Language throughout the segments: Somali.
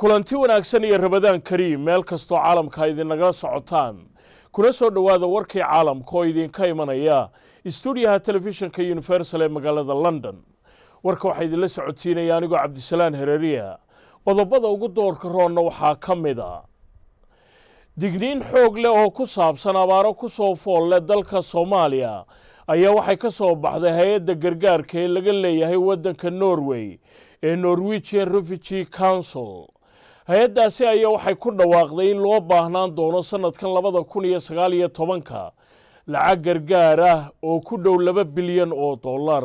kulanti wanaagsan iyo rabadaan kariim meel kastoo caalamka idinagala socotaan kuna soo dhowaada warkii caalamka oo idinka imanaya stuudiyaha telefishinka universal ee magaalada london warka waxaa idinla socodsiinaya anigoo cabdisalaan hereeriya qodobada ugu doorka roonna waxaa ka mid a digniin xoog leh oo ku saabsan abaaro ku soo fool leh dalka soomaaliya ayaa waxay ka soo baxday hay-adda gargaarka ee laga leeyahay waddanka norway ee norwegian refugee council hay-addaasi ayaa waxay ku dhawaaqday in loo baahnaan doono sannadkan labada kun iyo sagaal iyo tobanka lacag gargaar ah oo ku dhow laba bilyan oo dollar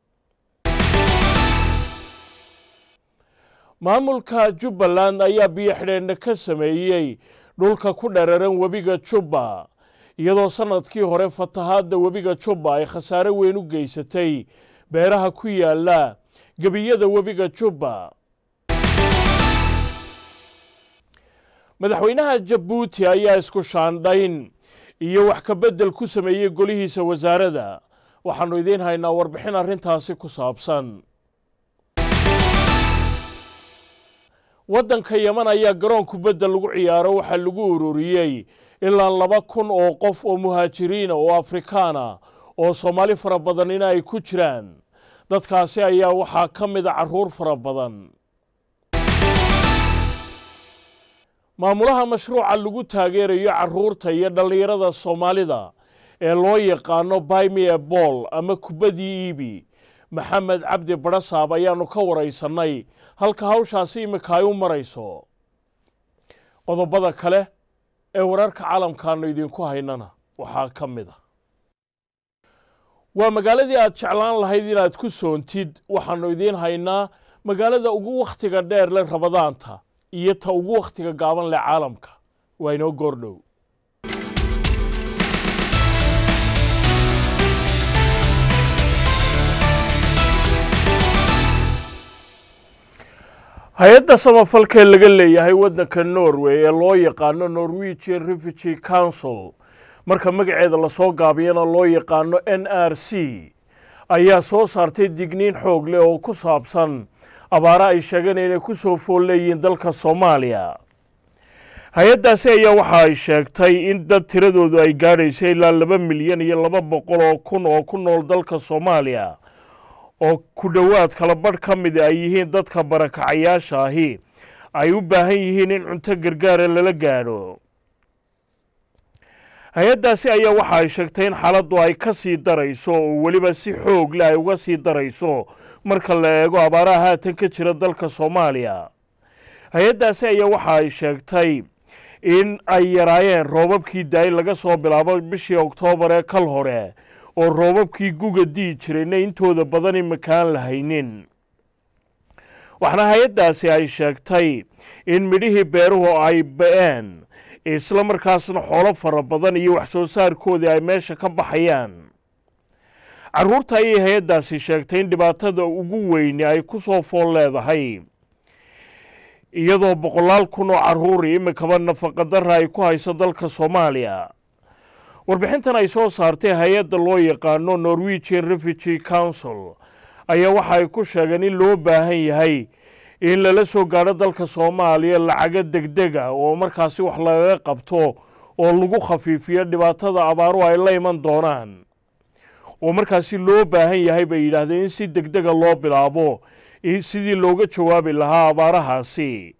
maamulka jubbaland ayaa biyo xidheenna ka sameeyey dhulka ku dhararan webiga jubba iyadoo sannadkii hore fatahaadda webiga jubba ay khasaare weyn u geysatay beeraha ku yaalla gebiyada webiga jubba madaxweynaha jabuuti ayaa isku shaandhayn iyo wax ka beddel ku sameeyey golihiisa wasaaradda waxaannu idiin haynaa warbixin arrintaasi ku saabsan waddanka yeman ayaa garoon kubadda lagu ciyaaro waxaa lagu ururiyey ilaa laba kun oo qof oo muhaajiriina oo afrikaana oo soomaali fara badanina ay ku jiraan dadkaasi ayaa waxaa ka mida carruur fara badan maamulaha mashruuca lagu taageerayo carruurta iyo dhallinyarada soomaalida ee loo yaqaano baymie bool ama kubaddii iibi maxamed cabdi badhasaab ayaannu ka waraysannay halka hawshaasi imika ay u marayso qodobada kale ee wararka caalamkaannu idinku haynana waxaa ka mid a waa magaaladii aad jeclaan lahayd inaad ku soontid waxaannu idiin haynaa magaalada ugu wakhtiga dheer leh rabadaanta iyo ta ugu wakhtiga gaaban leh caalamka waa inoo goordhow hay-adda samafalkee laga leeyahay waddanka norway ee loo yaqaano norwegian refugee council marka magaceeda lasoo gaabiyana loo yaqaano n r c ayaa soo saartay digniin xoog leh oo ku saabsan abaaro ay sheegeen inay ku soo fool leeyihiin dalka soomaaliya hay-addaasi ayaa waxa ay sheegtay in dad tiradoodu ay gaadhaysa ilaa laba milyan iyo laba boqol oo kun oo ku nool dalka soomaaliya oo ku dhowaad kala badh ka mida ay yihiin dadka barakacayaasha ahi ay u baahan yihiin in cunto gargaara lala gaadho hay-addaasi ayaa waxa ay sheegtay in xaaladdu ay ka sii darayso oo weliba si xoog leh ay uga sii darayso marka la eego abaaraha haatan ka jira dalka soomaaliya hay-addaasi ayaa waxa ay sheegtay in ay yaraayeen roobabkii daay laga soo bilaabo bishii oktoobar ee kal hore oo roobabkii guga dii jirayna intooda badan imakaan lahaynin waxaana hay-addaasi ay sheegtay in midhihii beeruhu ay ba-een isla markaasna xoolo fara badan iyo wax soo saarkoodii ay meesha ka baxayaan carruurta ayay hay-addaasi sheegtay in dhibaatada ugu weyni ay ku soo fool leedahay iyadoo boqolaal kun oo carruuri imikaba nafaqadara ay ku hayso dalka soomaaliya warbixintan ay soo saartay hay-adda loo yaqaano norwegian refugee council ayaa waxa ay ku sheegeen in loo baahan yahay in lala soo gaadho dalka soomaaliya lacago degdega oo markaasi wax lagaga qabto oo lagu khafiifiyo dhibaatada abaaru ay la iman doonaan oo markaasi loo baahan yahay bay yidhaahdeen in si degdega loo bilaabo sidii looga jawaabi lahaa abaarahaasi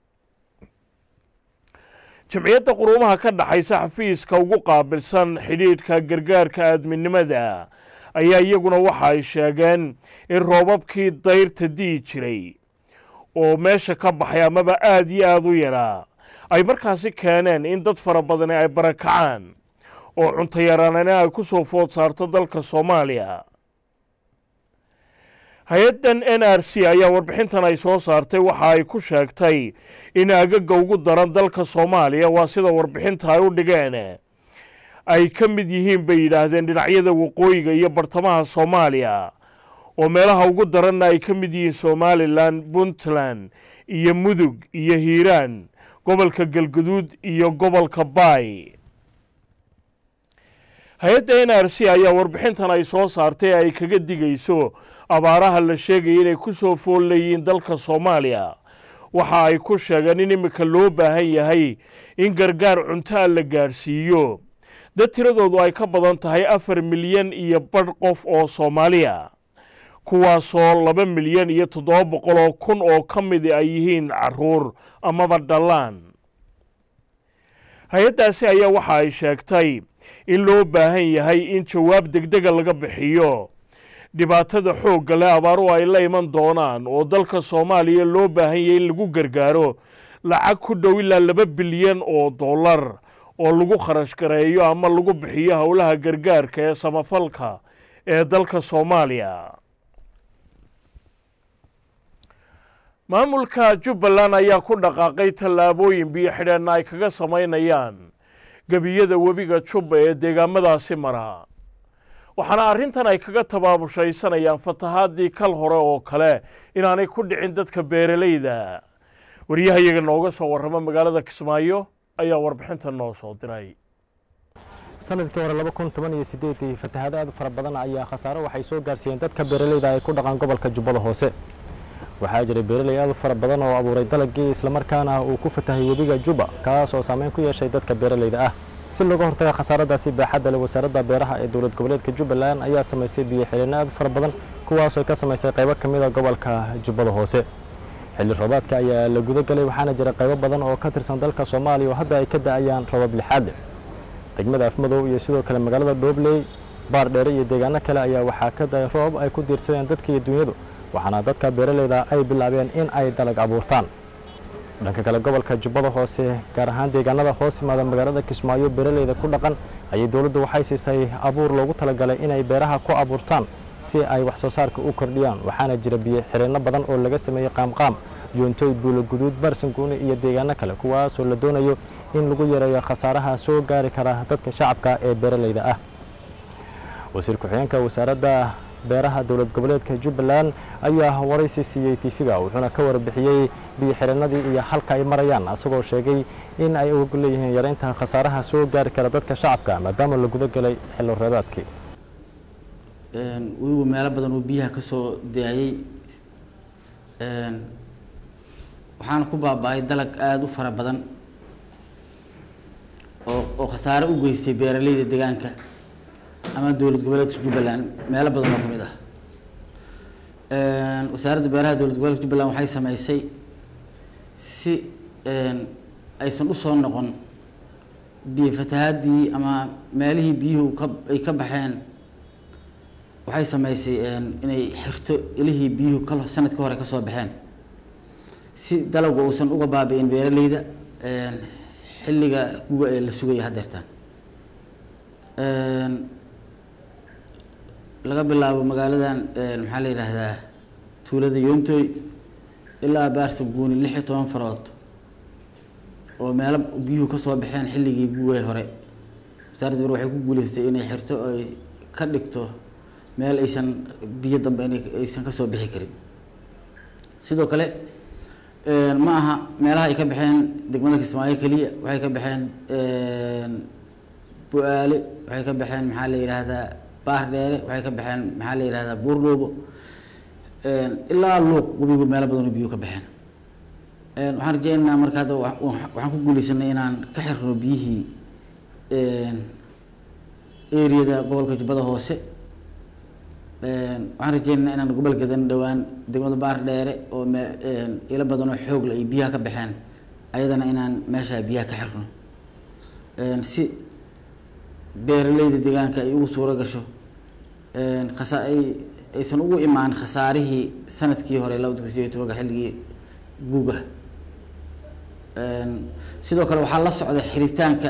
jamciyadda quruumaha ka dhaxaysa xafiiska ugu qaabilsan xidhiidhka gargaarka aadminimada ayaa iyaguna waxa ay sheegeen in roobabkii dayrta di'i jiray oo meesha ka baxay amaba aada iyo aada u yaraa ay markaasi keeneen in dad fara badani ay barakacaan oo cunto yaraanina ay ku soo food saarto dalka soomaaliya hay-addan n r c ayaa warbixintan ay soo saartay waxa ay ku sheegtay in agaga ugu daran dalka soomaaliya waa sida warbixinta ay u dhigeen ay ka mid yihiin bay yidhaahdeen dhinacyada waqooyiga iyo bartamaha soomaaliya oo meelaha ugu daranna ay ka mid yihiin somalilan puntland iyo mudug iyo hiiraan gobolka galguduud iyo gobolka baay hay-adda n r c ayaa warbixintan ay soo saartay ay kaga digayso abaaraha la sheegaya inay ku soo fool leeyihiin dalka soomaaliya waxa ay ku sheegeen in iminka loo baahan yahay in gargaar cuntaa la gaadhsiiyo dad tiradoodu ay ka badan tahay afar milyan iyo badh qof oo soomaaliya kuwaasoo laba milyan iyo toddoba boqol oo kun oo ka midi ay yihiin caruur amaba dhallaan hay-addaasi ayaa waxa ay sheegtay in loo baahan yahay in jawaab degdega laga bixiyo dhibaatada xoogga leh abaaru ay la iman doonaan oo dalka soomaaliya loo baahan yahay in lagu gargaaro lacag ku dhow ilaa laba bilyan oo dollar oo lagu kharash gareeyo ama lagu bixiyo howlaha gargaarka ee samafalka ee dalka soomaaliya maamulka jubbaland ayaa ku dhaqaaqay tallaabooyin biyo xidheenna ay kaga samaynayaan gebiyada webiga jubba ee deegaamadaasi mara waxaana arrintan ay kaga tabaabushaysanayaan fatahaadii kal hore oo kale inaanay ku dhicin dadka beeralayda waryahayaga nooga soo warrama magaalada kismaayo ayaa warbixinta noo soo diray sanadkii hore laba kun toban iyo sideedii fatahaado aad u fara badan ayaa khasaaro waxay soo gaarsiiyeen dadka beeralayda ay ku dhaqaan gobolka jubbada hoose waxaa jiray beeraley aad u fara badan oo abuuray dalagii islamarkaana uu ku fatahay webiga jubba kaas oo saameyn ku yeeshay dadka beeralayda ah si looga hortaga khasaaradaasi baaxadda leh wasaaradda beeraha ee dowlad goboleedka jubbaland ayaa samaysay biyo xidheenno aad u fara badan kuwaasoo ka samaysay qaybo ka mid a gobolka jubbada hoose xilli roobaadka ayaa la guda gelay waxaana jira qaybo badan oo ka tirsan dalka soomaaliya oo hadda ay ka da'ayaan roobab lixaad degmada afmadow iyo sidoo kale magaalada dhoobley baar dheere iyo deegaano kale ayaa waxaa ka da'ay roob ay ku diirsadeen dadka iyo dunyadu waxaana dadka beeralayda ay bilaabeen in ay dalag abuurtaan dhanka kale gobolka jubbada hoose gaar ahaan deegaanada hoos yimaada magaalada kismaayo beeralayda ku dhaqan ayay dowladdu waxay siisay abuur loogu talagalay inay beeraha ku abuurtaan si ay wax soo saarka u kordhiyaan waxaana jira biyo xireenno badan oo laga sameeyey qaamqaam yoontoy buulo guduud barsanguuni iyo deegaano kale kuwaasoo la doonayo in lagu yareeyo khasaaraha soo gaari kara dadka shacabka ee beeralayda ah wasiir ku-xigeenka wasaaradda beeraha dowlad goboleedka jubbaland ayaa waraysi siiyey tiifiga wuxuuna ka warbixiyey biyo xireenadii iyo halka ay marayaan asagoo sheegay in ay uga leeyihiin yareynta khasaaraha soo gaari kara dadka shacabka maadaama la guda gelay xillo reebaadkii weliba meelo badan oo biyaha ka soo daayey waxaana ku baaba-ay dalag aada u fara badan oo oo khasaare u geystay beeraleyda deegaanka ama dowlad goboleedka jubbaland meelo badan oo ka mid ah wasaaradda beeraha dowlad goboleedka jubbaland waxay sameysay si aysan usoo noqon biyo fatahaadii ama meelihii biyuhu ka ay ka baxeen waxay sameysay inay xirto ilihii biyuhu ka sanadka hore kasoo baxeen si dalaggu uusan uga baabi-in beeraleyda xilliga guga ee la sugaya haddeertaan laga bilaabo magaaladan maxaa la yidhaahdaa tuulada yoontoy ilaa baarsa guuni lix iyo toban farood oo meelo biyuhu kasoo baxeen xilligii guga hore wasaaradda ber waxay ku guuleystay inay xirto oy ka dhigto meel aysan biyo dambe in aysan kasoo bixi karin sidoo kale ma aha meelaha ay ka baxeen degmada kismaayo keliya waxay ka baxeen bu-aale waxay ka baxeen maxaa la yidhaahdaa baar dheere waxay ka baxeen maxaa la yidhahdaa buurdhoobo ilaa luuq webigu meelo badan oo biyo ka baxeen waxaan rajeynaynaa marka hadda waxaan ku guuleysanay inaan ka xirno biyihii eriyada gobolka jubbada hoose waxaan rajeynaynaa inaan gobol gadan dhowaan degmada baar dheere oo me ilo badan oo xoogle ay biyaha ka baxeen ayadana inaan meesha biyaha ka xirno si beeraleyda deegaanka ay ugu suuro gasho khasa ay aysan ugu imaan khasaarihii sanadkii hore labada kun sideed tobanka xilligii guga sidoo kale waxaa la socda xiritaanka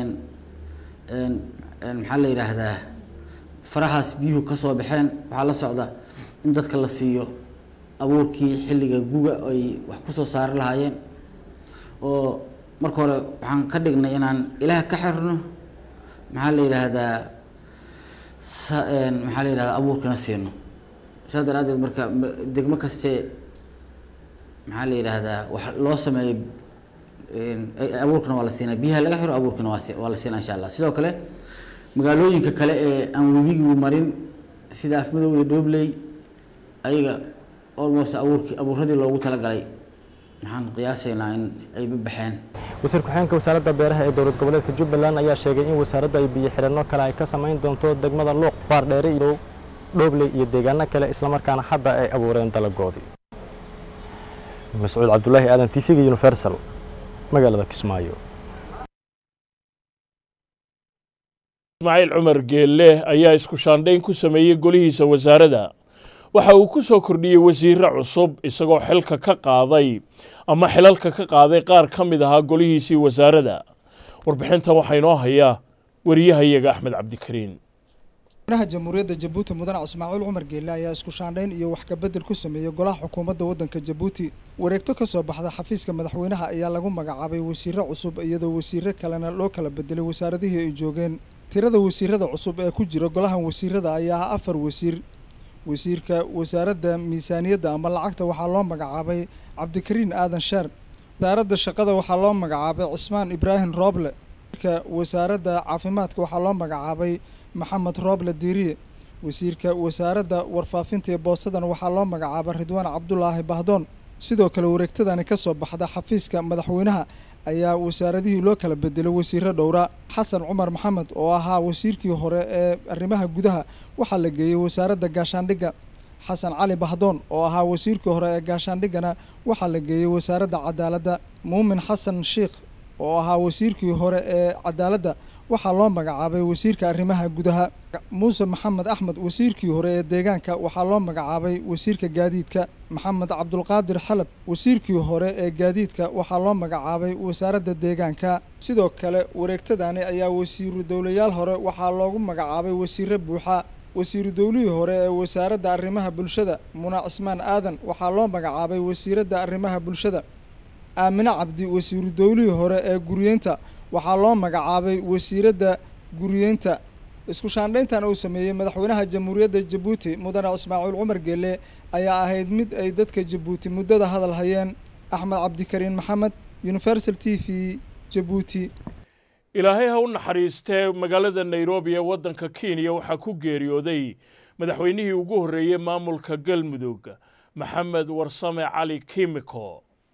maxaa la yidhaahdaa farahaas biyuhu kasoo baxeen waxaa la socda in dadka la siiyo abuurkii xilliga guga ay wax kusoo saari lahaayeen oo marka hore waxaan ka dhignay inaan ilaah ka xirno maxaa la yidhaahdaa sa maxaa la yidhahdaa abuurkana siino saas daraadeed marka degmo kaste maxaa la yidhaahdaa wax loo sameeyo abuurkana waa la siinaa biyaha laga xiro abuurkana waa waa la siinaa insha allah sidoo kale magaalooyinka kale ee aan webigigu marin sida afmadow iyo dhobley ayaga almost abuurkii abuuradii loogu talagalay maxaan qiyaasaynaa in ay baxeen wasiir ku-xigeenka wasaaradda beeraha ee dowlad goboleedka jubbaland ayaa sheegay in wasaaradda ay biyo xidhanno kale ay ka samayn doonto degmada luuq faardheere iyo dhoobley iyo deegaano kale islamarkaana hadda ay abuureen dalagoodii mascuud cabdulaahi aadan t v-ga universal magaalada kismaayo ismaaciil cumar geelle ayaa isku shaandhayn ku sameeyey golihiisa wasaaradda waxa uu ku soo kordhiyey wasiirre cusub isagoo xilka ka qaaday ama xilalka ka qaaday qaar ka mid ahaa golihiisii wasaaradda warbixintan waxaa inoo hayaa wariyahayaga axmed cabdikariin madaxweynaha jamhuuriyadda jabuuti mudane ismaaciil cumar geelle ayaa isku shaandhayn iyo wax kabedel ku sameeyey golaha xukuumadda waddanka jabuuti wareegto ka soo baxda xafiiska madaxweynaha ayaa lagu magacaabay wasiirre cusub iyadoo wasiirre kalena loo kala bedelay wasaaradihii ay joogeen tirada wasiirada cusub ee ku jira golahan wasiirada ayaa ah afar wasiir wasiirka wasaaradda miisaaniyadda ama lacagta waxaa loo magacaabay cabdikariin aadan sheer wasaaradda shaqada waxaa loo magacaabay cismaan ibraahim rooble wasiirka wasaaradda caafimaadka waxaa loo magacaabay maxamed rooble diiriye wasiirka wasaaradda warfaafinta ee boosadan waxaa loo magacaabay ridwaan cabdulaahi bahdoon sidoo kale wareegtadani ka soo baxda xafiiska madaxweynaha ayaa wasaaradihii loo kala bedelay wasiirro dhowra xasan cumar maxamed oo ahaa wasiirkii hore ee arrimaha gudaha waxaa la geeyey wasaaradda gaashaandhigga xasan cali bahdoon oo ahaa wasiirkii hore ee gaashaandhiggana waxaa la geeyey wasaaradda cadaaladda muumin xasan sheikh oo ahaa wasiirkii hore ee cadaaladda waxaa loo magacaabay wasiirka arrimaha gudaha muuse maxamed axmed wasiirkii hore ee deegaanka waxaa loo magacaabay wasiirka gaadiidka maxamed cabdulqaadir xalab wasiirkii hore ee gaadiidka waxaa loo magacaabay wasaaradda deegaanka sidoo kale wareegtadani ayaa wasiiru dowlayaal hore waxaa loogu magacaabay wasiirre buuxa wasiiru dowlihii hore ee wasaaradda arrimaha bulshada muna cismaan aadan waxaa loo magacaabay wasiiradda arrimaha bulshada aamine cabdi wasiiru dowlihii hore ee guriyeynta waxaa loo magacaabay wasiiradda guriyeynta isku shaandhayntan uu sameeyey madaxweynaha jamhuuriyadda jabuuti mudane ismaaciil cumar geelle ayaa ahayd mid ay dadka jabuuti muddada hadal hayeen axmed cabdikariin maxamed universal t v jabuuti ilaahay ha u naxariistee magaalada nairobi ee waddanka kenya waxaa ku geeriyooday madaxweynihii ugu horreeyey maamulka galmudug maxamed warsame cali kimiko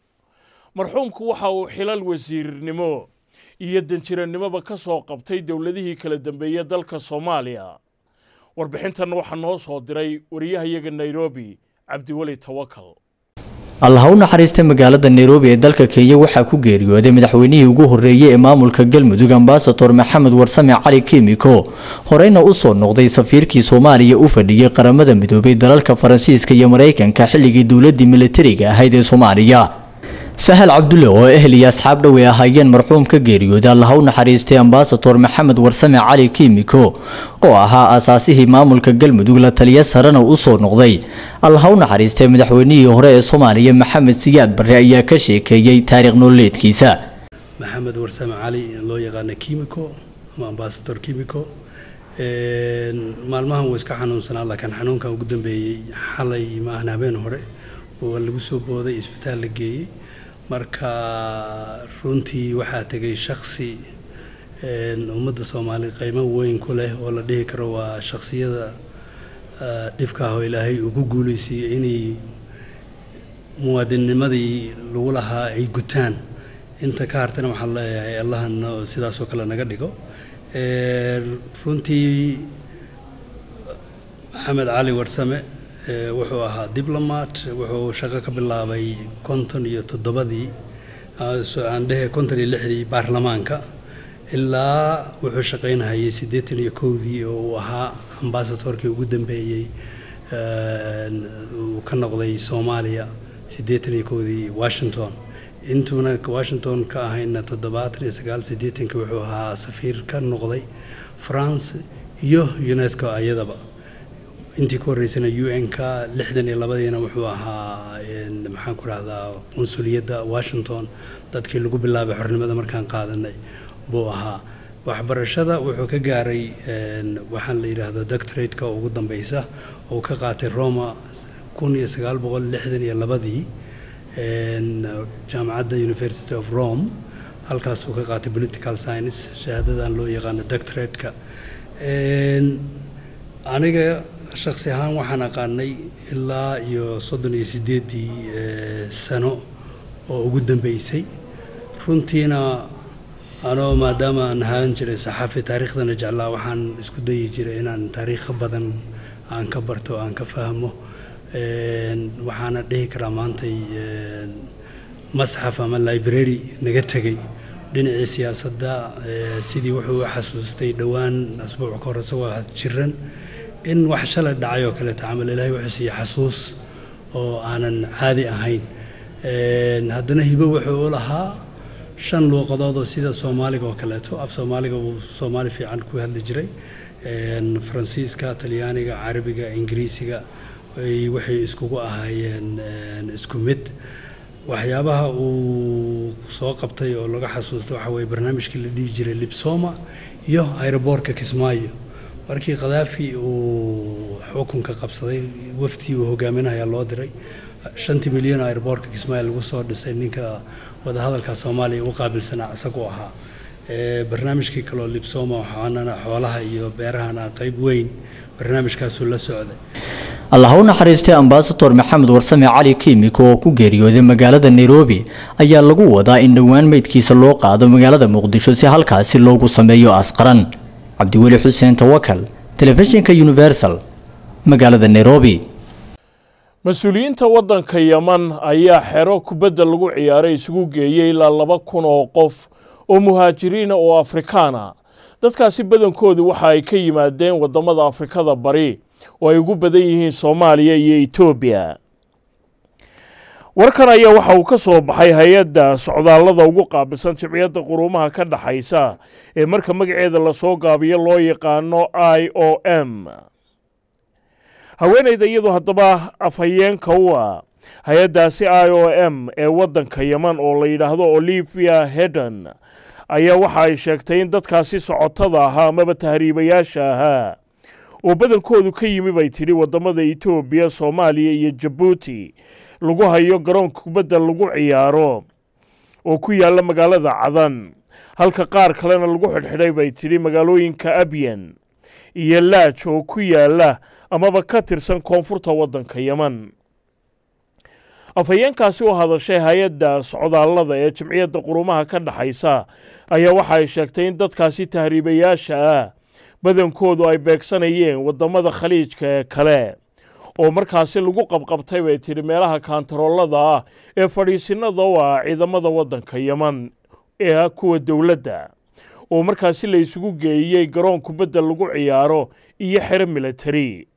marxuumku waxa uu xilal wasiirnimo iyo danjirannimoba ka soo qabtay dowladihii kala dambeeyey dalka soomaaliya warbixintan waxaa noo soo diray wariyahayaga nairobi cabdiweli tawakal allah ha u naxariista magaalada nairobi ee dalka kenya waxaa ku geeriyooday madaxweynihii ugu horreeyey ee maamulka galmudug ambasador maxamed warsame cali kimiko horeyna u soo noqday safiirkii soomaaliya u fadhiyey qaramada midoobay dalalka faransiiska iyo maraykanka xilligii dowladii militariga ahayd ee soomaaliya sahal cabdulle oo ehel iyo asxaab dhow ay ahaayeen marxuum ka geeriyooday allah u naxariistay ambasador maxamed warsame cali kimiko oo ahaa aasaasihii maamulka galmudug la taliya sarena u soo noqday allah u naxariistay madaxweynihii hore ee soomaaliya maxamed siyaad barre ayaa ka sheekeeyey taariikh nololeedkiisa maxamed warsame cali loo yaqaana kimiko ama ambasador kimiko maalmahan wuu iska xanuunsanaa laakiin xanuunkan ugu dambeeyey xalay ma ahna habeen hore oo lagu soo booday isbitaal la geeyey marka runtii waxaa tegay shaksi ummadda soomaali qiimo weyn ku leh oo la dhihi karo waa shaksiyada dhibkaah oo ilaahay ugu guulaysiiyey inay muwaadinnimadii lagu lahaa ay gutaan inta ka hartana waxaan leeyahay allahana sidaasoo kale naga dhigo runtii maxamed cali warsame wuxuu ahaa diblomat wuxuu shaqo ka bilaabay konton iyo toddobadii aan dhehe konton iyo lixdii baarlamaanka ilaa wuxuu shaqaynahayay siddeetan iyo kowdii oo uu ahaa ambasadorkii ugu dambeeyey uu ka noqday soomaaliya siddeetan iyo kowdii washington intuuna washington ka ahayna toddobaatan iyo sagaal siddeetanki wuxuu ahaa safiir ka noqday france iyo unesco ayadaba intii ka horreysana u n ka lixdan iyo labadiina wuxuu ahaa maxaan ku rahdaa qunsuliyadda washington dadkii lagu bilaabay xornimada markaan qaadanay buu ahaa waxbarashada wuxuu ka gaaray waxaan la yidhaahdo doctorate-ka ugu dambeysa oo ka qaatay roma kun iyo sagaal boqol lixdan iyo labadii jaamacadda university of rome halkaasuu ka qaatay political science shahaadadan loo yaqaano doctorate-ka aniga shaksi ahaan waxaan aqaanay ilaa iyo soddon iyo siddeeddii sano oo ugu dambeysay runtiina anoo maadaama aan ahaan jiray saxaafi taariikhdana jeclaa waxaan isku dayi jiray inaan taariikho badan aan ka barto aan ka fahmo waxaana dhihi karaa maantay masxaf ama library naga tegay dhinacii siyaasadda sidii wuxuu u xasuustay dhowaan asbuuc ka hor isagoo jiran in wax shalay dhacay oo kaleeto camal ilaahay wuxuu siiyey xasuus oo aanan caadi ahayn haddana hibo wuxuu u lahaa shan luuqadood oo sida soomaaliga oo kaleeto af soomaaliga uu soomaali fiican ku hadli jiray faransiiska talyaaniga carabiga ingiriisiga waxay iskugu ahaayeen isku mid waxyaabaha uu soo qabtay oo laga xasuusta waxa weye barnaamijkii la dhihi jiray libsoma iyo aeroboortka kismaayo markii khadaafi uu xukunka qabsaday waftii uu hogaaminayaa loo diray shantii milyan oo aeroboortka kismaayo lagu soo dhisay ninka wadahadalka soomaaliya u qaabilsanaa isagoo ahaa barnaamijkii kaloo libsoma waxaanana xoolaha iyo beerahana qayb weyn barnaamijkaasuu la socday allah u naxariistay ambasador maxamed warsame cali kiimiko oo ku geeriyooday magaalada nairobi ayaa lagu wadaa in dhowaan meydkiisa loo qaado magaalada muqdisho si halkaasi loogu sameeyo asqaran cabdiweli xuseen tawakal telefishinka universal magaalada nairobi mas-uuliyiinta waddanka yeman ayaa xero kubadda lagu ciyaaray isugu geeyey ilaa laba kun oo qof oo muhaajiriina oo afrikaana dadkaasi badankoodu waxa ay ka yimaadeen waddamada afrikada bari oo ay ugu badan yihiin soomaaliya iyo etoobiya warkan ayaa waxa uu ka soo baxay hay-adda socdaallada ugu qaabilsan jimciyadda quruumaha ka dhexaysa ee marka magaceeda lasoo gaabiyo loo yaqaano i o m haweenayda iyadu haddaba afhayeenka u ah hay-addaasi i o m ee waddanka yeman oo la yidhaahdo olivia hedon ayaa waxa ay sheegtay in dadkaasi socotada ahaa amaba tahriibayaasha ahaa oo badankoodu ka yimi bay tidhi waddamada etoobiya soomaaliya iyo jabuuti lagu hayo garoonka kubadda lagu ciyaaro oo ku yaalla magaalada cadan halka qaar kalena lagu xidhxidhay bay tidhi magaalooyinka abyan iyo laaj oo ku yaalla amaba ka tirsan koonfurta waddanka yeman afhayeenkaasi u hadashay hay-adda socdaallada ee jimciyadda qurumaha ka dhexaysa ayaa waxa ay sheegtay in dadkaasi tahriibayaasha ah badankoodu ay beegsanayeen waddamada khaliijka ee kale oo markaasi lagu qabqabtay bay tidhi meelaha kaantaroolada ah ee fadhiisinada u ah ciidamada waddanka yeman ee ah kuwa dowladda oo markaasi la isugu geeyey garoon kubadda lagu ciyaaro iyo xero militari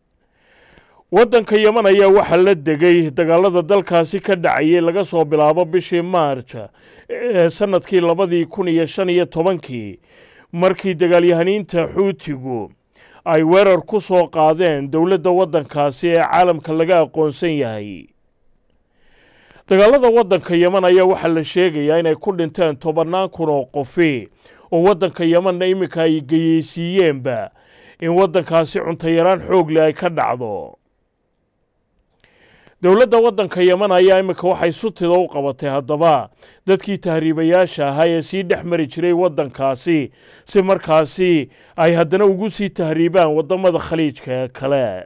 waddanka yeman ayaa waxaa la degay dagaalada dalkaasi ka dhacayay laga soo bilaabo bishii maarj ee sannadkii labadii kun iyo shan iyo tobankii markii dagaalyahaniinta xuutigu ay weerar ku soo qaadeen dowladda waddankaasi ee caalamka laga aqoonsan yahay dagaalada waddanka yeman ayaa waxaa la sheegayaa inay ku dhinteen tobannaan kun oo qofi oo waddanka yemanna iminka ay geyeysiiyeenba in waddankaasi cuntayaraan xoogle ay ka dhacdo dowladda waddanka yeman ayaa iminka waxay sutida u qabatay haddaba dadkii tahriibayaasha ahaa ee sii dhex mari jiray waddankaasi si markaasi ay haddana ugu sii tahriibaan waddamada khaliijka ee kale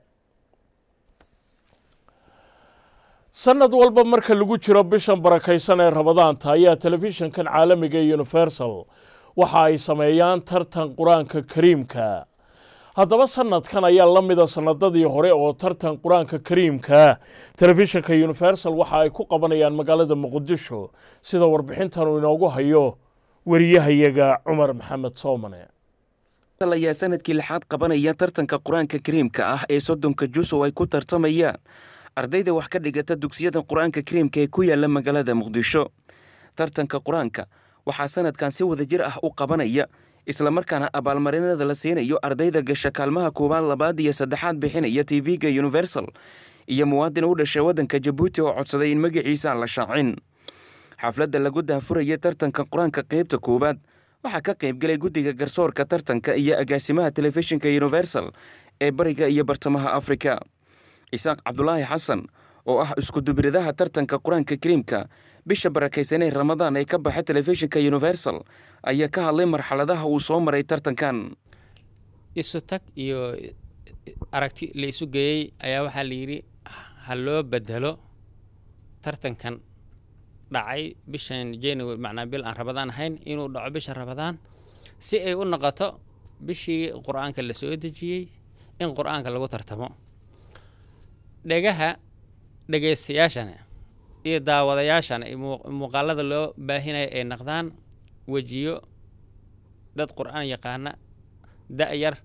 sannad walba marka lagu jiro bishan barakaysan ee rabadaanta ayaa telefishinkan caalamiga ee universal waxa ay sameeyaan tartan qur-aanka kariimka haddaba sanadkan ayaa la mida sanadadii hore oo tartan qur-aanka kariimka telefishinka universal waxa ay ku qabanayaan magaalada muqdisho sida warbixintan uu inoogu hayo wariyahayaga cumar maxamed soomane ayaa sanadkii lixaad qabanaya tartanka qur-aanka kariimka ah ee soddonka jus oo ay ku tartamayaan ardayda wax ka dhigata dugsiyada qur-aanka kariimka ee ku yaala magaalada muqdisho tartanka qur-aanka waxaa sanadkan si wadajir ah u qabanaya islamarkaana abaalmarinada la siinayo ardayda gasha kaalmaha koowaad labaad iyo saddexaad bixinaya tv-ga universal iyo muwaadin u dhashay waddanka jabuuti oo codsaday in magaciisa aan la shaacin xafladda lagu daafuraya tartanka qur-aanka qaybta koowaad waxaa ka qaybgelay guddiga garsoorka tartanka iyo agaasimaha telefishinka universal ee bariga iyo bartamaha afrika isaaq cabdulaahi xasan oo ah iskudubridaha tartanka qur-aanka kariimka bisha barakaysanee ramadaan ee ka baxa telefishinka universal ayaa ka hadlay marxaladaha uu soo maray tartankan isu tag iyo aragti la isu geeyey ayaa waxaa la yidhi ha loo bedelo tartankan dhacay bishan january macnaa bil aan rabadaan ahayn inuu dhaco bisha rabadaan si ay u noqoto bishii qur-aanka la soo dejiyey in qur-aanka lagu tartamo dhegaha dhegaystayaashana iyo daawadayaashana iyo muu- muuqaalada loo baahinaya ay naqdaan wejiyo dad qur-aan yaqaana da-yar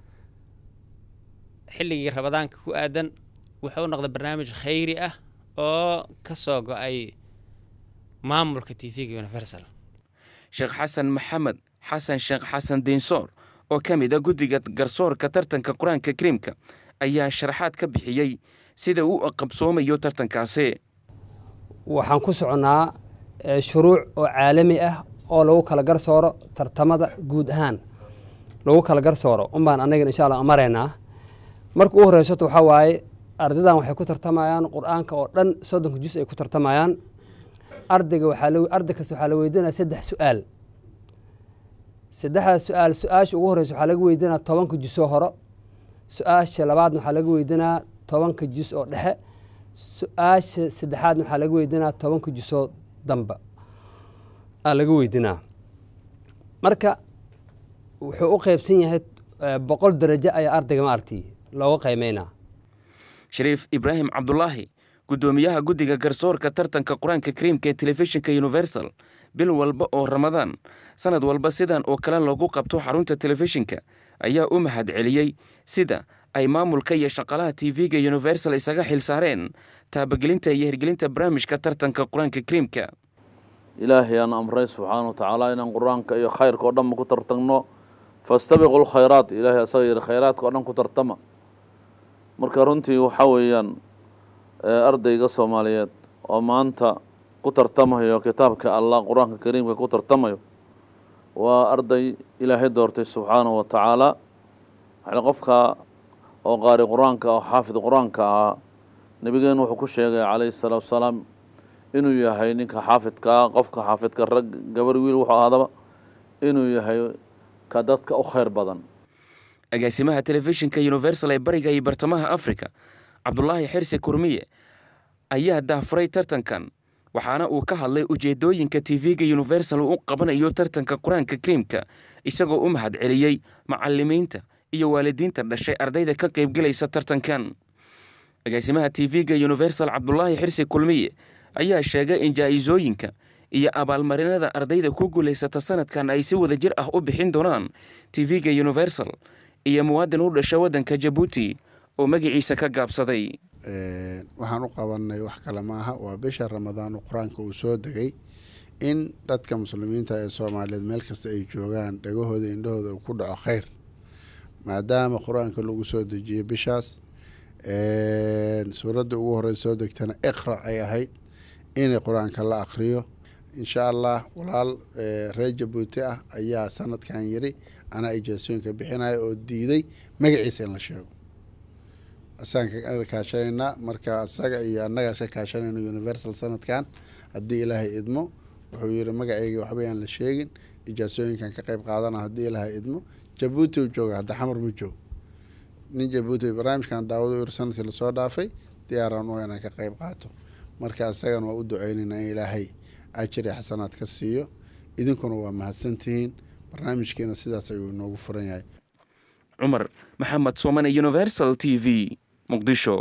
xilligii rabadaanka ku aadan wuxuu noqday barnaamij khayri ah oo ka soo go-ay maamulka t v-ga universal sheekh xasan maxamed xasan sheekh xasan diinsoor oo ka mid a guddiga garsoorka tartanka qur-aanka kariimka ayaa sharaxaad ka bixiyey sida uu u qabsoomayo tartankaasi waxaan ku soconnaa eh, shuruuc oo caalami ah oo lagu kala garsooro tartamada guud ahaan lagu kala garsooro unbaan annagan insha allah maraynaa marka u horeysato waxaa waaye ardaydan waxay ku tartamayaan qur-aanka oo dhan soddonka jus ay ku tartamayaan ardayga waxaa la arday kasta waxaa la weydiinaya saddex su-aal saddexdaas su-aal su-aasha ugu horeysa waxaa laga weydiinaya tobanka jus oo horo su-aasha labaadna waxaa laga weydiinaya tobanka jus oo dhexe su-aasha saddexaadna waxaa laga weydiinaya tobanka jusoo dambe aa laga weydiinaa marka wuxuu u qeybsan yahay eh, boqol darajo ayaa ardayga maaragtay looga qiimeynaa shariif ibraahim cabdulaahi guddoomiyaha guddiga garsoorka tartanka qur-aanka kariimka ee telefishinka universal bil walba oo ramadaan sanad walba sidan oo kale lagu qabto xarunta telefishinka ayaa u mahad celiyey sida ay maamulka iyo shaqalaha t v-ga universal isaga xil saareen taabagelinta iyo hirgelinta barnaamijka tartanka qur-aanka kariimka ilaahay aan amray subxaana wa tacaala inaan qur-aanka iyo khayrka oo dhanba ku tartagno fastabiqu lkhayraat ilaahay asaga yihi khayraadka oo dhan ku tartama marka runtii waxaa weeyaan eh, ardayga soomaaliyeed oo maanta ku tartamayo kitaabka allah qur-aanka kariimka ku tartamayo waa arday ilaahay doortay subxaanahu wa tacaala waxaa qofka oo qaari qur-aanka oo xaafid qur-aanka ahaa nabigeenu wuxuu ku sheegay calayhi salaatu wasalaam inuu yahay ninka xaafidka ah qofka xaafidka rag gabar wiil wuxuu ahaadaba inuu yahay ka dadka u khayr badan agaasimaha telefishinka universal ee bariga iyo bartamaha afrika cabdulaahi xirsi kurmiye ayaa daafuray tartankan waxaana uu ka hadlay ujeedooyinka t v-ga universal uu u qabanayo tartanka qur-aanka kariimka isagoo u mahad celiyey macalimiinta iyo waalidiinta dhashay ardayda ka qaybgelaysa tartankan agaasimaha t v-ga universal cabdulaahi xirsi kulmiye ayaa sheegay in jaa'isooyinka iyo abaalmarinada ardayda ku guulaysata sanadkan ay si wada jir ah u bixin doonaan t v-ga universal iyo muwaadin u dhasha waddanka jabuuti oo magaciisa ka gaabsaday waxaan u qabanay wax kale maaha waa bisha ramadaan oo qur-aanka uu soo degay in dadka muslimiinta ee soomaaliyeed meel kasta ay joogaan dhagahooda indhahooda uu ku dhaco khayr maadaama qur-aanka lagu soo dejiyey bishaas suuradda ugu horey soo degtana iqra ay ahayd in qur-aanka la akhriyo insha allah walaal reer jabuuti ah ayaa sanadkan yiri anaa ijaasooyinka bixinaya oo diiday magaciisa in la sheego asaan kaashanaynaa marka asaga iyo annaga iska kaashanayno universal sanadkan haddii ilaahay idmo wuxuu yiri magaceyga waxbayaan la sheegin ijaasooyinkan ka qayb qaadana haddii ilaahay idmo jabuuti u jooga hadda xamar ma joog nin jabuuti barnaamijkan daawado yiri sanadkii lasoo dhaafay diyaaraan u inaan ka qayb qaato marka asagana waa u duceynaynaa in ilaahay ajiri xasanaad ka siiyo idinkuna waa mahadsantihiin barnaamijkiina sidaas ayuu inoogu furan yahay cumar maxamed soomane universal t v muqdisho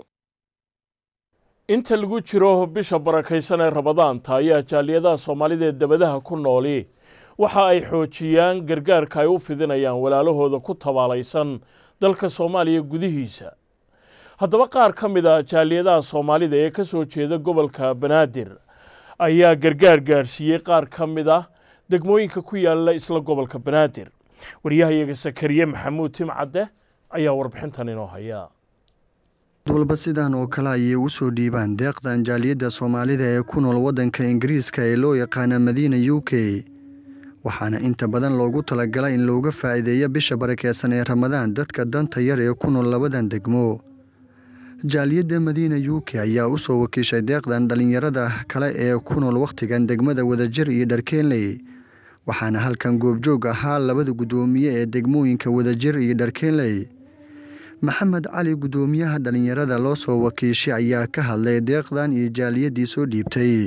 inta lagu jiro bisha barakaysan ee ramadaanta ayaa jaaliyadaha soomaalida ee dabadaha ku nooli waxa ay xoojiyaan gargaarka ay u fidinayaan walaalahooda ku tabaalaysan dalka soomaaliya gudihiisa haddaba qaar ka mid a jaaliyadaha soomaalida ee ka soo jeeda gobolka banaadir ayaa gargaar gaadhsiiyey qaar ka mid ah degmooyinka ku yaala isla gobolka banaadir waryahayaga sakariye maxamuud timcadde ayaa warbixintan inoo haya walba sidan oo kale ayay u soo dhiibaan deeqdan jaaliyadda soomaalida ee ku nool waddanka ingiriiska ee loo yaqaana madiina u k waxaana inta badan loogu talagalay in looga faa'iideeyo bisha barakeysan ee ramadaan dadka danta yar ee ku nool labadan degmo jaaliyadda madiina u k ayaa u soo wakiishay deeqdan dhallinyarada kale ee ku nool wakhtigan degmada wadajir iyo dharkeenley waxaana halkan goobjoog ahaa labada guddoomiye ee degmooyinka wadajir iyo dharkeenley maxamed cali guddoomiyaha dhallinyarada loo soo wakiishay ayaa ka hadlay deeqdan iyo jaaliyaddii soo dhiibtay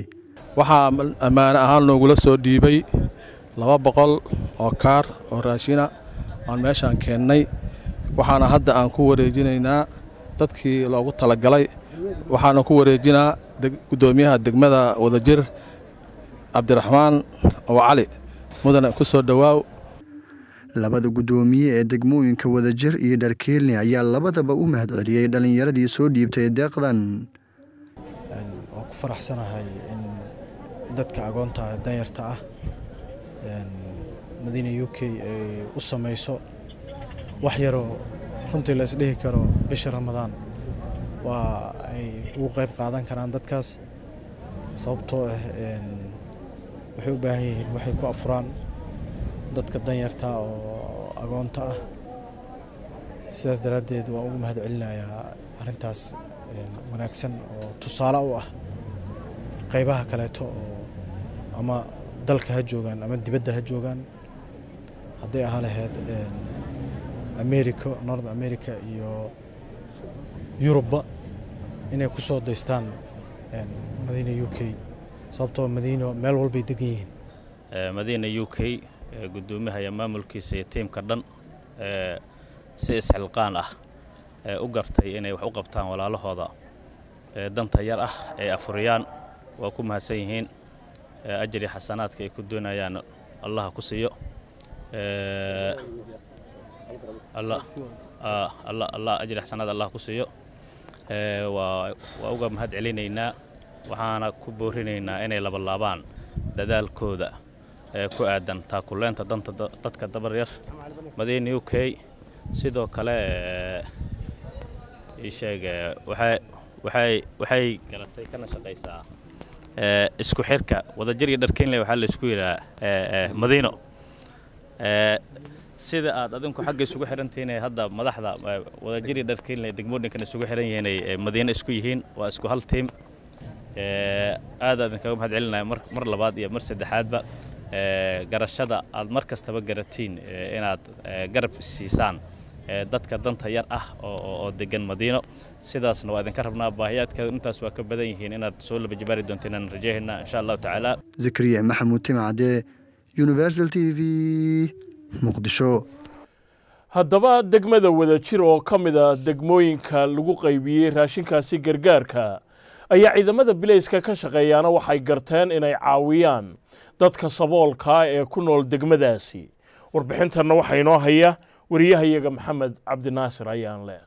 waxaa ammaane ahaan noogula soo dhiibay laba boqol oo kaar oo raashina aan meeshaan keennay waxaana hadda aan ku wareejinaynaa dadkii loogu talagalay waxaana ku wareejinaa guddoomiyaha degmada wadajir cabdiraxmaan oo cali mudane ku soo dhowaaw labada guddoomiye ee degmooyinka wadajir iyo dharkeelni ayaa labadaba u mahadceliyey dhallinyaradii soo dhiibtay deeqdan waan ku faraxsanahay in dadka agoonta danyarta ah madiina u k ay u samayso wax yaroo runtii la isdhihi karo bisha ramadaan waa ay ugu qayb qaadan karaan dadkaas sababtoo ah waxay u baahan yihiin waxay ku afuraan dadka danyarta oo agoonta ah sidaas daraaddeed waan ugu mahad celinayaa arrintaas wanaagsan oo tusaale u ah qaybaha kaleeto oo ama dalka ha joogaan ama dibadda ha joogaan hadday ahaa lahayd america north america iyo yurubba inay ku soo daystaan madiina u k sababtoo madiino meel walbay degan yihiin madiina u k guddoomiyaha iyo maamulkiisa iyo tiimka dhan si isxilqaan ah u gartay inay wax u qabtaan walaalahooda danta yar ah ay afuriyaan waa ku mahadsan yihiin ajri xasanaadka ay ku doonayaan allaha ku siiyo allah ajri xasanaad allah ku siiyo waa uga mahad celinaynaa waxaana ku boorinaynaa inay labalaabaan dadaalkooda ku aadan taakuleenta danta dadka dabaryar madiina u k sidoo kale isheeg waxay garatay kana shaqaysaa isku xirka wadajir iyo dharkeynle waxaa laysku yidhaha madiino sida aad adinku xagga isugu xirantihiin hadda madaxda wadajir iyo dharkeynle degmooyinkan isugu xiran yihiin ay madiino isku yihiin waa isku hal tiim aad aad idinkaga mahad celinaya mar labaad iyo mar saddexaadba garashada aad mar kastaba garatiin inaad garab siisaan dadka danta yar ah oo degan madiino sidaasna waa idinka rabnaa baahiyaadkeedu intaas waa ka badan yihiin inaad soo laba jabaari doonteen aan rajaynaa insha allahu tacaala zakariya maxamuud timacde universal t v muqdisho haddaba degmada wadajir oo ka mid a degmooyinka lagu qaybiyey raashinkaasi gargaarka ayaa ciidamada bilayska ka shaqeeyaana waxay garteen inay caawiyaan dadka saboolkaa ee ku nool degmadaasi warbixintanna waxaa inoo haya wariyahayaga maxamed cabdinaasir ayaan leh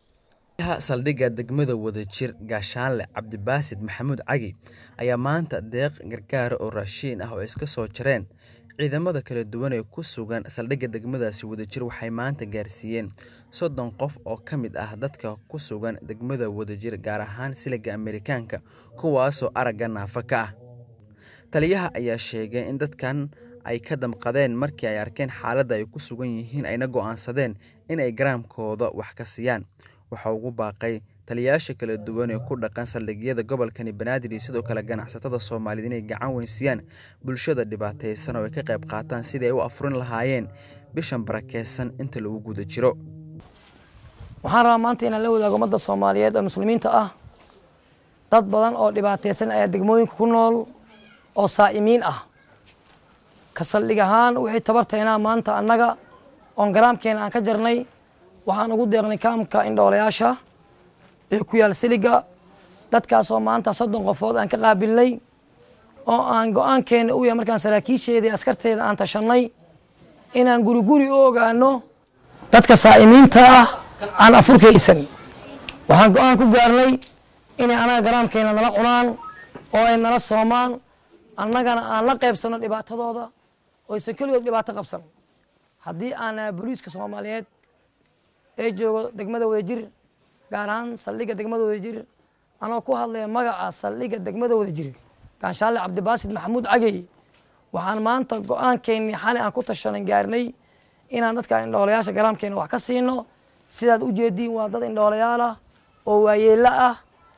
saldhigga degmada wadajir gaashaanle cabdibaasid maxamuud cagi ayaa maanta deeq gargaara oo raashiin ah oo iska soo jareen ciidamada kala duwan ee ku sugan saldhigga degmadaasi wadajir waxay maanta gaarsiiyeen soddon qof oo ka mid ah dadka ku sugan degmada wadajir gaar ahaan siliga amerikaanka kuwaasoo aragga naafa ka ah taliyaha ayaa sheegay in dadkan ay ka damqadeen markii ay arkeen xaaladda ay ku sugan yihiin ayna go'aansadeen in ay garaamkooda wax ka siiyaan waxaa ugu baaqay taliyayaasha kala duwan ee ku dhaqan saldhigyada gobolkani banaadir iyo sidoo kale ganacsatada soomaaliyed inay gacan weynsiiyaan bulshada dhibaataysan oo ay ka qayb qaataan sidii ay u afurin lahaayeen bishan barakeysan inta lagu guda jiro waxaan rabaa maanta inaan la wadaago ummadda soomaaliyeed oo muslimiinta ah dad badan oo dhibaataysan ayaa degmooyinka ku nool oo saa'imiin ah ka saldhig ahaan wixii tabartaynaa maanta annaga oon garaamkeena aan ka jarnay waxaan ugu deeqnay kaamka indhoolayaasha ee ku yaal siliga dadkaasoo maanta soddon qofood aan ka qaabilnay oo aan go-aankeena u yahay markaan saraakiisheeda askarteeda aan tashannay inaan guri guri u ogaano dadka saa'imiinta ah aan afurkaysan waxaan go-aan ku gaarnay inay anaga garaamkeena nala cunaan oo ay nala soomaan annagana aan la qaybsanno dhibaatadooda oo aysan keligood dhibaato qabsan haddii aan booliiska soomaaliyeed ee joogo degmada wadajir gaar ahaan saldhigga degmada wadajir anoo ku hadlaya magaca saldhigga degmada wadajir gaanshaalle cabdibaasid maxamuud cagey waxaan maanta go-aankeennii xali aan ku tashanan gaarnay inaan dadka indhoolayaasha garaamkeena wax ka siino sidaad u jeediin waa dad indhoolayaal ah oo waayeello ah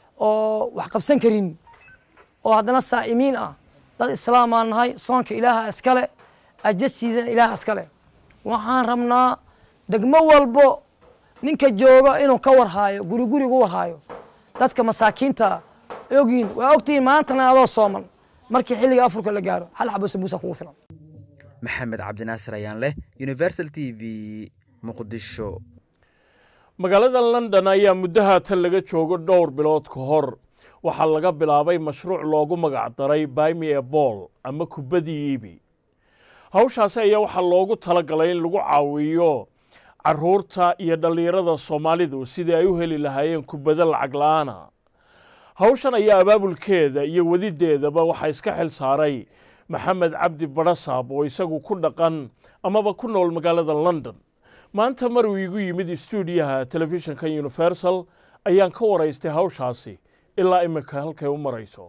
oo wax qabsan karin oo haddana saa'imiin ah dad islaamaan nahay soonka ilaaha iskale ajasiisana ilaaha iskale waxaan rabnaa degmo walbo ninka jooga inuu ka warhaayo guri gurigu warhaayo dadka masaakiinta ogyiin waa ogtihiin maantana adoo sooman markii xilliga afurka la gaaro hal xabo sambuusa kugu filan maxamed cabdinaasir ayaan leh universal t v muqdisho magaalada london ayaa muddo haatan laga joogo dhowr bilood ka hor waxaa laga bilaabay mashruuc loogu magac daray bimi e bool ama kubbadii iibi hawshaasi ayaa waxaa loogu talagalay in lagu caawiyo caruurta iyo dhallinyarada soomaalidu sidii ay u heli lahaayeen kubbado lacag la-aana hawshan ayaa abaabulkeeda iyo wadideedaba waxaa iska xil saaray maxamed cabdi badhasaab oo isagu ku dhaqan amaba ku nool magaalada london maanta mar uu igu yimid stuudiyaha telefishinka universal ayaan ka waraystay hawshaasi ilaa imika halkay u marayso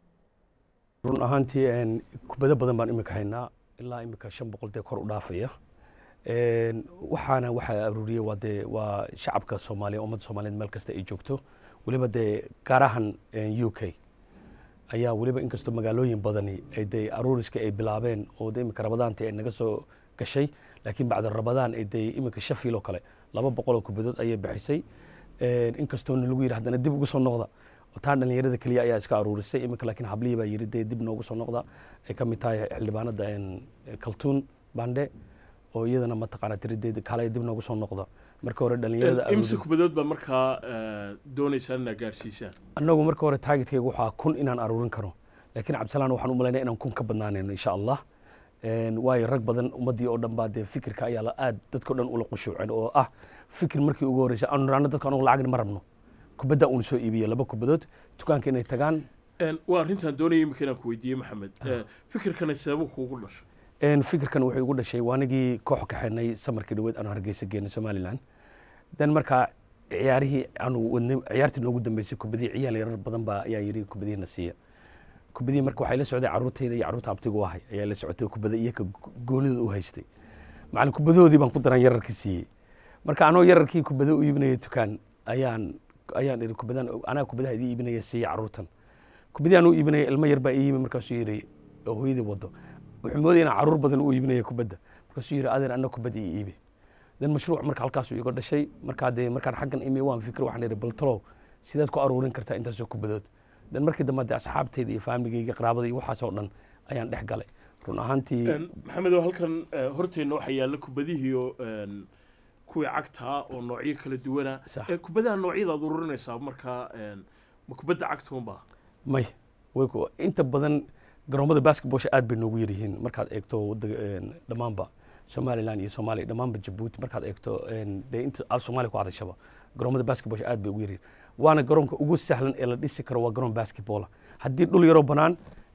run ahaantii kubado badan baan imika haynaa ilaa imika shan boqol dee kor u dhaafaya waxaana waxaa aruuriyey waa dee waa shacabka soomaaliya ummadda soomaaliyeed meel kasta ay joogto weliba dee gaarahan u k ayaa weliba inkastoo magaalooyin badani ay dee aruuriska ay bilaabeen oo dee imika rabadaantii ay naga soo gashay laakiin bacda rabadaan ay dee imika shafiil oo kale laba boqol oo kubadood ayay bixisay inkastoona lagu yidhi haddana dib ugu soo noqda taa dhalinyarada keliya ayaa iska aruurisay imika laakiin hablihii baa yidhi dee dib noogu soo noqda ay ka mid tahay xildhibaanada kaltuun bande oo iyadana mataqaana tirideeda kale dib noogu soo noqda marka hore dhalinyarada imse kubadood baa markaa doonaysaan inaad gaarsiisaan annagu marka hore taagidkayga waxaa kun inaan aruurin karo laakiin cabdisalaan waxaan u malaynaya inaan kun ka badnaanayno insha allah waayo rag badan ummaddii oo dhan baa dee fikirka ayaa la aad dadkao dhan ula qushuucin oo ah fikir markii ugu horreysay aanu raano dadka anugu lacagna ma rabno kubadda uun soo iibiya laba kubadood dukaanka inay tagaan waa arrintaan doonaya imika inaan ku weydiiyey maxamed fikirkana sababuu kuugu dhashay fikirkan wuxuu igu dhashay waanigii koox kaxeenay samarkii dhaweed aanu hargeysa geenay somaliland dan markaa ciyaarihii aanu wadnay ciyaartii noogu dambeysay kubadii ciyaal yarar badan baa ayaa yidhi kubadihiina siiya kubadii marka waxay la socday carruurtayda iyo carruurta abtigu ahay ayaa la socotay kubada iyaka goonida u haystay macalin kubadahoodii baan ku daran yararkii siiyey marka anoo yararkii kubada u iibinaya dukaan ayaan ayaan iri kubadan anaa kubadaha idii iibinaya siiya carruurtan kubadii aan u iibinaya ilmo yar baa ii yimi markaasuu yidhi oo hooyadii wado wuxuu moodaya inaan carruur badan u iibinaya kubadda markaasuu yidhi adeer anna kubadda ii iibi dan mashruuc marka halkaasuu iga dhashay markaa dee markaan xaggan imi waan fikir waxaan idhi bal talow sidaad ku aruurin kartaa intaasoo kubadood dan markii dambe dee asxaabtayda iyo faamigayga qaraabada iyo waxaasoo dhan ayaan dhex galay run ahaantii maxamed oo halkan horteenna waxaa yaalla kubadihii oo kuwii cagtaa oo noocyo kala duwana kubadaha noocyada aad ururinaysaa markaa ma kubadda cagtuunba may inta badan garoomada basketballsha aad bay noogu yaryihiin markaad eegto dhammaanba somaliland iyo soomaaliya dhammaanba jabuuti markaad eegto dee inta af soomaaliya ku hadashaba garoomada basketballsha aad bay ugu yaryihiin waana garoonka ugu sahlan ee la dhisi karo waa garoon basketball haddii dhul yaroo bannaan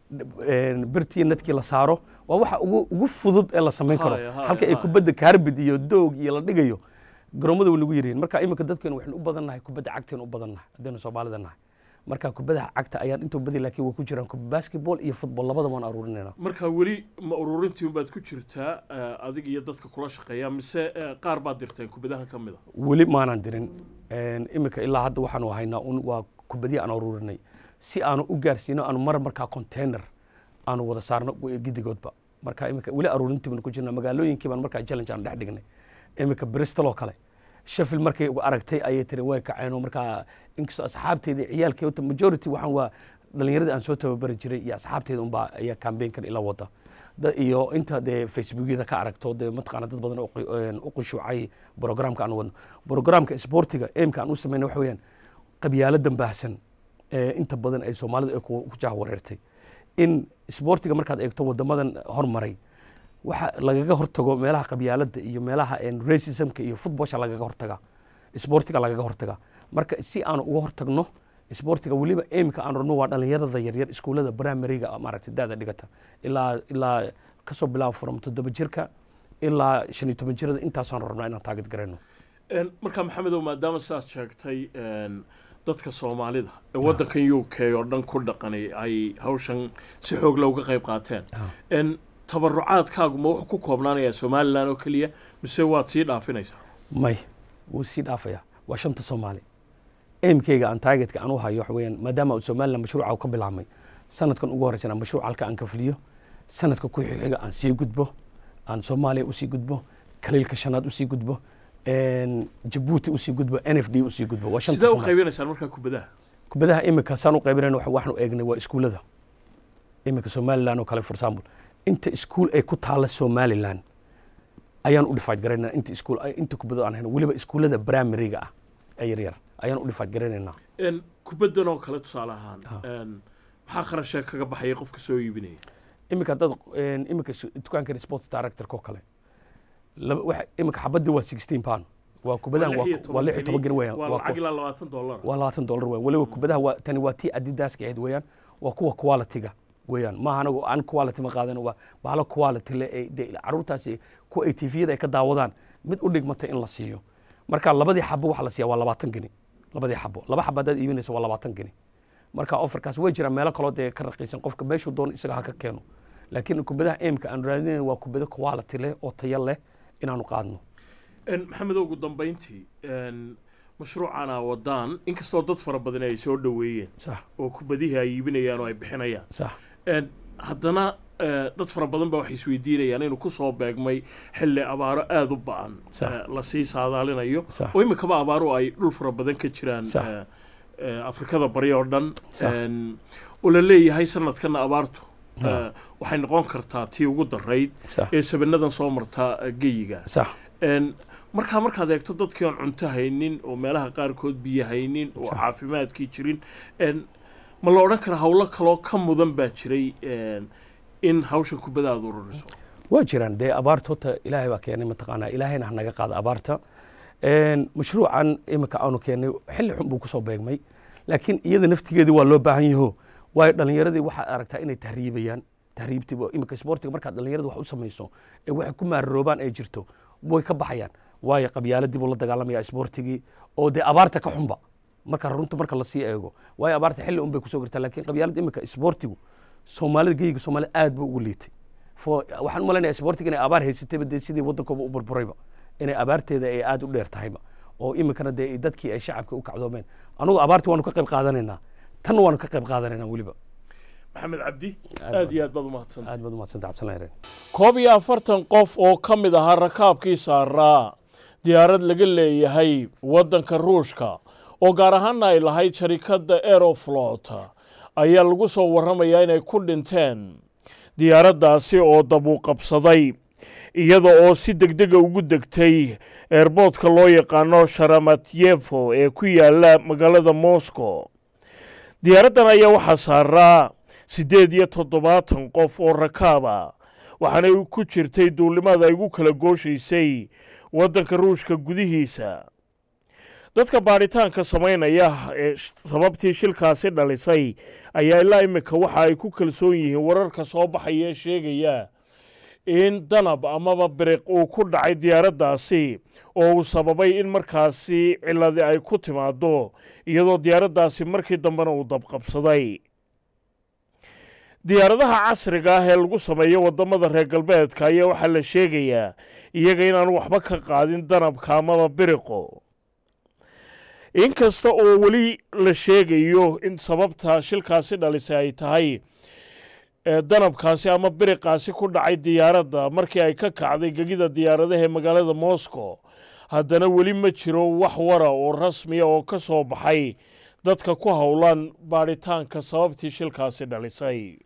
birtii nadkii la saaro waa waxa ugu ugu fudud ee la samayn karo halka ay kubadda kaarbid iyo doog iyo la dhigayo garoomada way nagu yaryihiin marka iminka dadkeenu waxaynu u badan nahay kubadda cagteenu u badan nahay haddaynu soomaalida nahay marka kubadaha cagta ayaan intuu badi laakiin way ku jiraan basketball iyo football labada waan aruurinayna marka weli ma ururintii unbaad ku jirtaa adig iyo dadka kula shaqeeya mise qaar baad dirteen kubadahan ka mid a weli maanaan dirin iminka ilaa hadda waxaanu haynaa un waa kubadii aan aruurinay si aanu u gaarsiino aanu mar markaa container aanu wada saarno gidigoodba marka iminka weli aruurintii baan ku jirna magaalooyinkii baan markaa challenge aan dhex dhignay iminka bristol oo kale sheffield markay aragtay ayay tiri way kaceen markaa inkastoo asxaabteeda ciyaalkeeda majority waxaan waa dhalinyaradii aan soo tababari jiray iyo asxaabteeda unbaa ayaa campaignkan ila wada iyo inta dee facebookyada ka aragto dee mataqaana dad badan u qushuucay programka aan wadno programka sportiga aimka aan u sameynay waxa weeyaan qabyaaladan baahsan inta badan ay soomaalida ay ku jahwareertay in sportiga markaad eegto wadamadan hormaray waxa lagaga hortago meelaha qabyaaladda iyo meelaha racismka iyo footballsha lagaga hortaga sportiga lagaga hortaga marka si aanu uga hortagno sportiga weliba aimka aan rabno waa dhalinyarada yaryar iskuullada primaryga maaragtay daada dhigata ilaa ilaa kasoo bilaabo from toddoba jirka ilaa shan iyo toban jirada intaasaan rabnaa inaan taagid garayno marka maxamedow maadaama sidaad sheegtay dadka soomaalida ee waddankan u k oo dhan ku dhaqanay ay hawshan si xoog leh uga qayb qaateen tabarucaadkaagu ma wuxuu ku koobnaanayaa somalilan oo keliya mise waad sii dhaafinaysaa may wuu sii dhaafaya waa shanta soomaali aimkeyga aan taagetka aan u hayo waxa weeyaan maadaama somalilan mashruuca ka bilaabmay sanadkan ugu horreysana mashruuc halka aan ka fuliyo sanadka ku xiga aan sii gudbo aan soomaaliya usii gudbo kaliilka shanaad usii gudbo jabuuti usii gudbo n f d usii gudbo waa sidee u qaybinaysaan markaa kubadaha kubadaha imika saan u qaybinayna waxaanu eegnay waa iskuullada iminka somaliland oo kale for example inta iskuul ay ku taalla somaliland ayaan u dhifaaj garaynaa inta iskuul inta kubadda aan hayno weliba iskuullada primary-ga ah ee yaryar ayaan u dhifaaj garaynaynaa Een, kubaddan oo kale tusaale ahaan een, maxaa kharashee kaga baxaya qofka soo iibinaya iminka dad iminka s- dukaankan sports director-ko kale laba waxa iminka xabadii waa sixteen pound waa kubadahan waa waa lix iyo toban geni weeyaan waa waa lacag ku- ilaa labaatan dollar waa labaatan dollar weeyaan weliba kubadaha waa tani waa tii adidaska ahayd weeyaan waa kuwa quality-ga weeyaan maaha anagu aan quality ma qaadan waa bahalo quality le ee dee carruurtaasi kuwa ay tviyada ay ka daawadaan mid u dhigmata in la siiyo marka labadii xabo waxa la siiya waa labaatan geni labadii xabo laba xabo haddaad iibinayso waa labaatan geni marka offerkaas way jiraan meelo kaloo dee ka raqiisan qofka meeshuu doono isaga ha ka keeno laakiin kubadaha aimka aan raadinayna waa kubado quality leh oo tayo leh inaanu qaadno Een, maxamed ugu dambayntii een, mashruucana wadaan inkastoo dad fara badan ay soo dhoweeyeen sax oo kubadihii ay iibinayaan oo ay bixinayaan sax Een, haddana eh, dad fara badan baa waxay isweydiinayaan inuu kusoo beegmay xilli abaaro aada u ba-an Sax. eh, lasii saadaalinayo Sax. oo iminkaba abaaro ay dhul fara badan ka jiraan Sax. eh, eh, afrikada bari oo dhan Sax. Een, oo la leeyahay sanadkana abaartu Ha. eh, waxay noqon kartaa tii ugu darayd Sax. ee sabanadan soo marta eh, geyiga sax Een, markaa markaad eegto dadkii aan cunto haynin oo meelaha qaarkood biyo haynin oo Sax. caafimaadkii jirin een, ma la odhan kara howlo kaloo ka mudan baa jiray een, in hawshan kubada aad ururiso waa jiraan dee abaarta horta ilaahay baa keenay mataqaanaa ilaahayna ha naga qaada abaarta Een, mashruucan iminka aanu keenay xilli xun buu kusoo beegmay laakiin iyada naftigeedii waa loo baahan yaho waayo dhallinyaradii waxaad aragtaa inay tahriibayaan tahriibtii waa- iminka sportiga markaad dhallinyarada wax u samayso ee waxay ku maararoobaan ay jirto way ka baxayaan waayo qabyaaladii buu la dagaalamaya sportigii oo dee abaarta ka xunba marka runta marka lasii eego waayo abaarta xilli un bay kusoo gartaa laakiin qabyaalada iminka sportigu soomaalida geyiga soomaalida aad buu ugu liitay fo waxaan u malaynayaa sportiga inay abaar haysatayba dee sidii waddankooba u burburayba inay abaarteeda ay aad u dheer tahayba oo iminkana dee dadkii ay shacabka u kacdoomeen anugu abaartii waanu ka qayb qaadanaynaa tanna waanu ka qayb qaadanaynaa weliba maxamed cabdi aad iyo aad baad umahadsan aad baad umahadsanta cabdisalaam reen koob iyo afartan qof oo ka mid ahaa rakaabkii saaraa diyaarad laga leeyahay waddanka ruushka oo gaar ahaana ay lahayd sharikadda aeroflot ayaa lagu soo warramayaa inay ku dhinteen diyaaraddaasi oo dabuuqabsaday iyada oo si degdega ugu degtay eerboodka loo yaqaano sharamatyevo ee ku yaala magaalada moscow diyaaraddan ayaa waxaa saaraa siddeed iyo toddobaatan qof oo rakaaba waxaanay ku jirtay duulimaad ay ugu kala gooshaysay waddanka ruushka gudihiisa dadka baadhitaanka samaynaya ee sh- sababtii shilkaasi dhalisay ayaa ilaa iminka waxa ay ku kalsoon yihiin wararka soo baxaya ee sheegaya in danab amaba biriq uu ku dhacay diyaaraddaasi oo uu sababay in markaasi ciladi ay ku timaado iyadoo diyaaraddaasi markii dambena uu dabqabsaday diyaaradaha casriga ah ee lagu sameeyo waddamada reer galbeedka ayaa waxaa la sheegayaa iyaga inaan waxba ka qaadin danabka amaba biriqo inkasta oo weli la sheegayo in sababta shilkaasi dhalisay ay tahay ee danabkaasi ama biriqaasi ku dhacay diyaaradda markii ay ka kacday gegida diyaaradaha ee magaalada moscow haddana weli ma jiro wax wara oo rasmiya oo ka soo baxay dadka ku howlan baadhitaanka sababtii shilkaasi dhalisay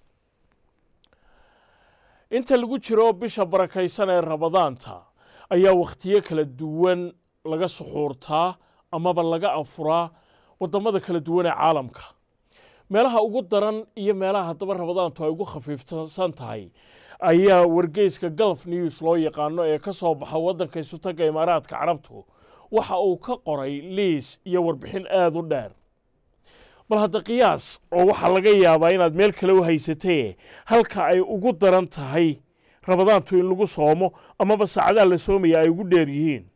inta lagu jiro bisha barakaysan ee rabadaanta ayaa wakhtiyo kala duwan laga suxuurtaa amaba laga afuraa waddamada kala duwan ee caalamka meelaha ugu daran iyo meelaha haddaba rabadaantu ay ugu khafiifsan tahay ayaa wargeyska gulf news loo yaqaano ee ka soo baxa waddanka isutaga imaaraadka carabtu waxa uu ka qoray liis iyo warbixin aada u dheer bal hadda qiyaas oo waxaa laga yaabaa inaad meel kale u haysatee halka ay ugu daran tahay rabadaantu in lagu soomo amaba saacadaha la soomaya ay ugu dheer yihiin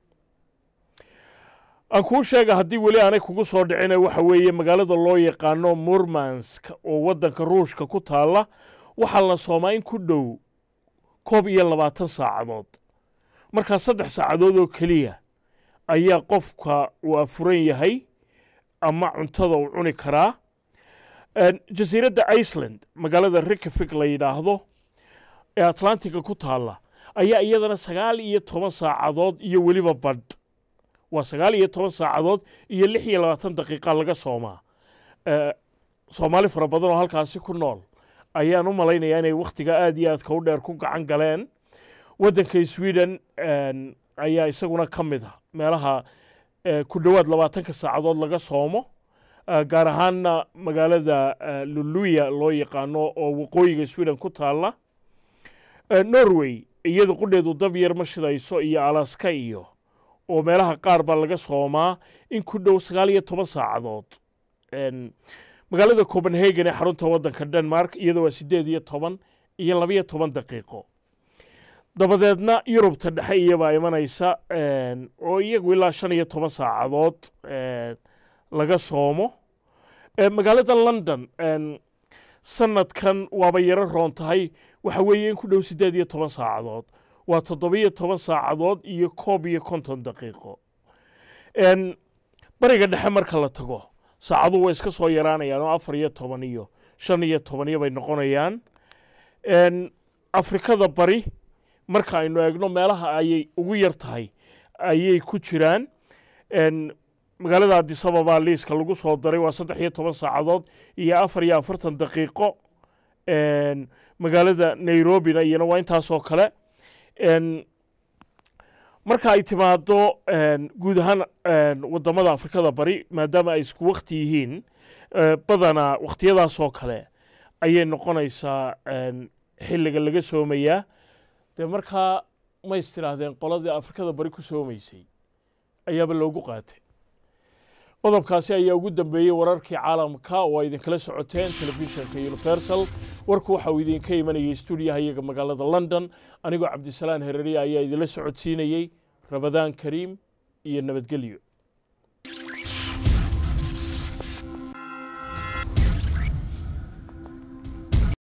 aan kuu sheega haddii weli aanay kugu soo dhicina waxa weeye magaalada loo yaqaano murmansk oo waddanka ruushka ku taalla waxaa la soomaa in ku dhow koob iyo labaatan saacadood markaa saddex saacadood oo keliya ayaa qofka uu afuran yahay ama cuntada uu cuni karaa jasiiradda iceland magaalada rikafik la yidhaahdo ee atlantiga ku taalla ayaa iyadana sagaal iyo toban saacadood iyo weliba badh waa sagaal iyo toban saacadood iyo lix iyo labaatan daqiiqa laga soomaa soomaali fara badan oo halkaasi ku nool ayaan u malaynayaa inay wakhtiga aad iyo aadka u dheer ku gacan galeen waddanka sweden ayaa isaguna ka mid ah meelaha ku dhowaad labaatanka saacadood laga soomo gaar ahaanna magaalada luluya loo yaqaano oo waqooyiga sweden ku taalla norway iyadu qudheedu dab yar ma shidayso iyo alaska iyo oo meelaha qaar baa laga soomaa in ku dhow sagaal iyo toban saacadood magaalada copenhagen ee xarunta waddanka denmark iyada waa siddeed iyo toban iyo labiyo toban daqiiqo dabadeedna yurubta dhexe iyabaa imanaysa oo iyagu ilaa shan iyo toban saacadood laga soomo magaalada london sanadkan waaba yaro roon tahay waxa weeye in ku dhow siddeed iyo toban saacadood waa toddobiyo toban saacadood iyo koob iyo konton daqiiqo bariga dhexe marka la tago saacadu way iska soo yaraanayaan oo afar iyo toban iyo shan iyo tobaniyo bay noqonayaan afrikada bari marka aynu eegno meelaha ayay ugu yar tahay ayay ku jiraan magaalada adisababa liiska lagu soo daray waa saddex iyo toban saacadood iyo afar iyo afartan daqiiqo magaalada nairobina iyana waa intaasoo kale marka ay timaado guud ahaan wadamada afrikada bari maadaama ay isku wakti yihiin badanaa wakhtiyadaasoo kale ayay noqonaysaa xilliga laga soomayaa dee markaa ma is tidhaahdeen qoladii afrikada bari ku soomaysay ayaaba loogu qaatay qodobkaasi ayaa ugu dambeeyey wararkii caalamka oo ay idinkala socoteen telefishinka universal warku waxa uu idinka imanayay stuudiyaha iyaga magaalada london anigoo cabdisalaan hereriya ayaa idinla socodsiinayey rabadaan kariim iyo nabadgelyo